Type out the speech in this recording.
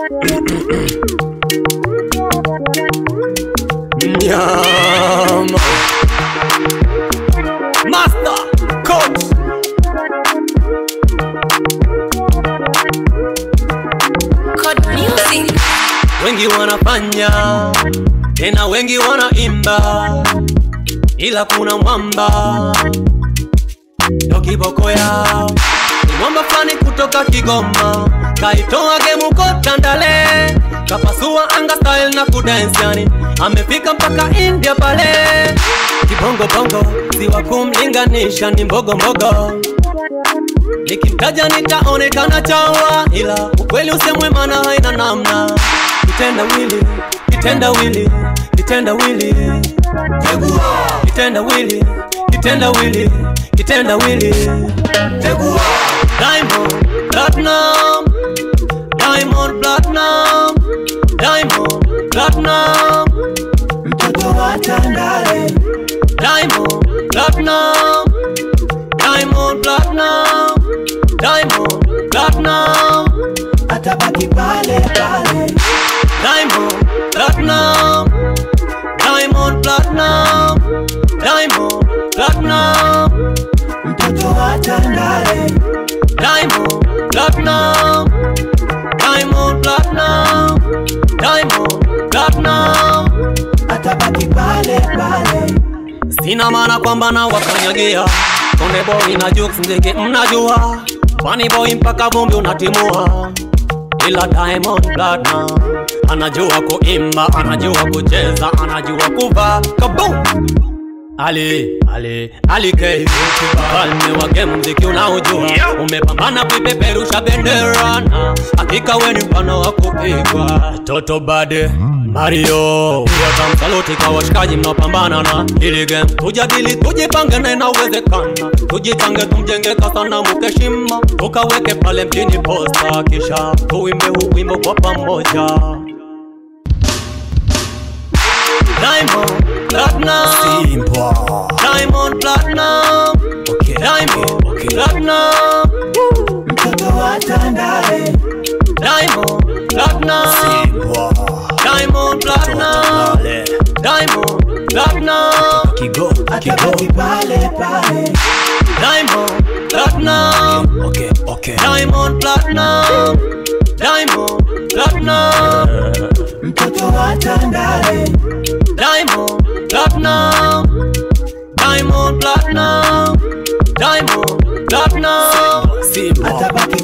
Nyama. Master Coach Code music. wengi wanafanya tena wengi wanaimba, ila kuna mwamba ndo kiboko yao. Ni mwamba fulani kutoka Kigoma, kaitoa gemu kotandale, kapasua anga style na kudance yani, amefika mpaka India pale. Kibongo bongo si wa kumlinganisha, ni mbogo mbogo nikimtaja nitaonekana chawa, ila ukweli usemwe, maana haina namna. Kitenda wili, kitenda wili, kitenda wili, kitenda wili, kitenda wili, kitenda wili, Diamond Platinum, Diamond Platinum, Diamond Platinum, mtoto wa Tandale, Diamond Platinum, Diamond Platinum, Diamond Platinum. atabaki pale pale, Diamond Platinum Diamond Platinum Diamond Platinum mtoto wa Tandale, Diamond Platinum Diamond Platinum Diamond Platinum atabaki pale pale, Sina maana kwamba na wakanyagia Konde boy na jokes ndege mnajua Funny boy mpaka vumbi unatimua Ila Diamond Platinum Anajua kuimba, anajua kucheza, anajua kuvaa Kaboom! Ali, Ali, Ali K Falme wa game mziki unaojua Umepambana kuipeperusha bendera na Hakika we ni mfano wa kupigwa Toto Bade Mario Yatamsaluti kwa washikaji mnaopambana na hili game Tujadili, tujipange na inawezekana Tujitange tumjenge kasana mukeshima Tukaweke pale mjini posta Kisha tuimbe huu wimbo kwa pamoja Diamond Platinum Simba. Diamond Platinum Okay, Diamond okay, okay. Platinum mtoto wa Tandale, Diamond Platinum Simba. Diamond Platinum Tandale. Diamond Platinum Kigo, atabaki Kigo. pale pale, Diamond Platinum Okay, okay. Diamond Platinum Diamond Platinum mtoto wa Tandale, Diamond Platinum Diamond Platinum Diamond Platinum Simba. atabaki